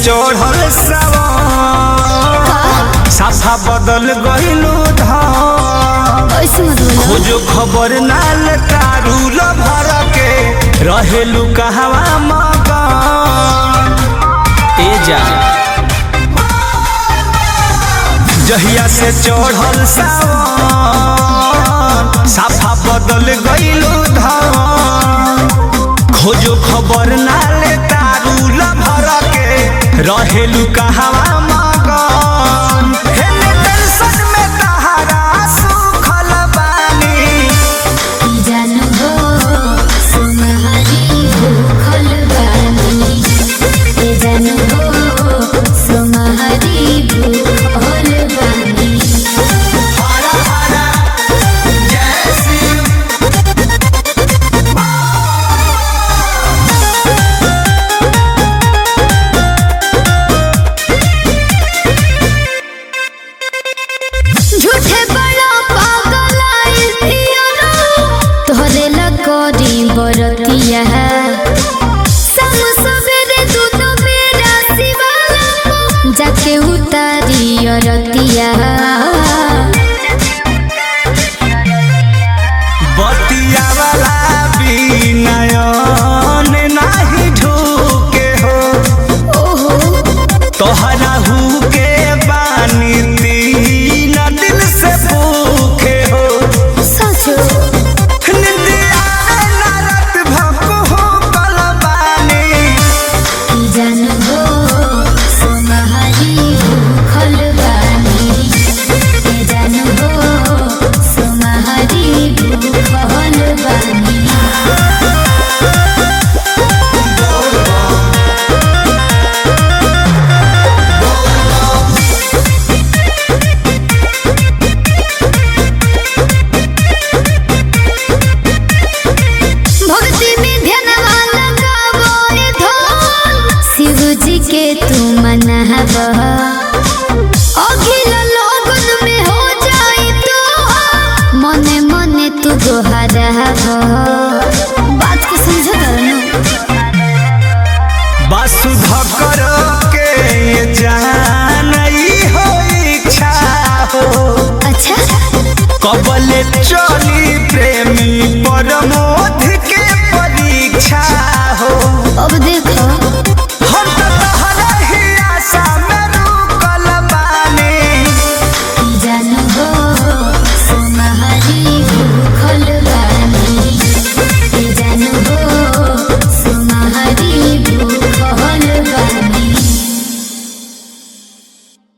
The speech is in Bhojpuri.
चढ़ल सावन साफा बदल गइलू धाम ऐसे मत बोलो खोजो खबर नाल तारू भर के रहेलू कहवा मकान ए जा जहिया से चढ़ल सावन साफा बदल गइलू धाम खोजो खबर नाल तारू भर के रहेलू कहवा मकान हेले टेंशन में तहारा सुखल बानी जानू हो सुनहरी भूखल बानी ए जानू हो सुनहरी भूखल बानी हरा हरा जय शिव झूठे बड़ा पागल आइल पियरा तोहरे लकोरी बरतिया सम सवेरे दूध मेरा शिवाला जाके उतारी अरतिया बतिया वाला विनयन नाही ढूके हो ओहो तोहरा हु के बानी तीन दिल से भूखे हो सचो निंदिया ना रात भको हो कलबानी जानू हो सुनहरी भूखल बानी ए जानू हो सुनहरी भूखल बानी भक्ति में ध्यानवा लगावो रे धन शिव जी के तू मनाव अखिल लोगन में हो जाई तो मने मने तू गोहराव बात के समझ करना वासुधकर के ये जानई हो इच्छा हो अच्छा कबले चली प्रेमी परमो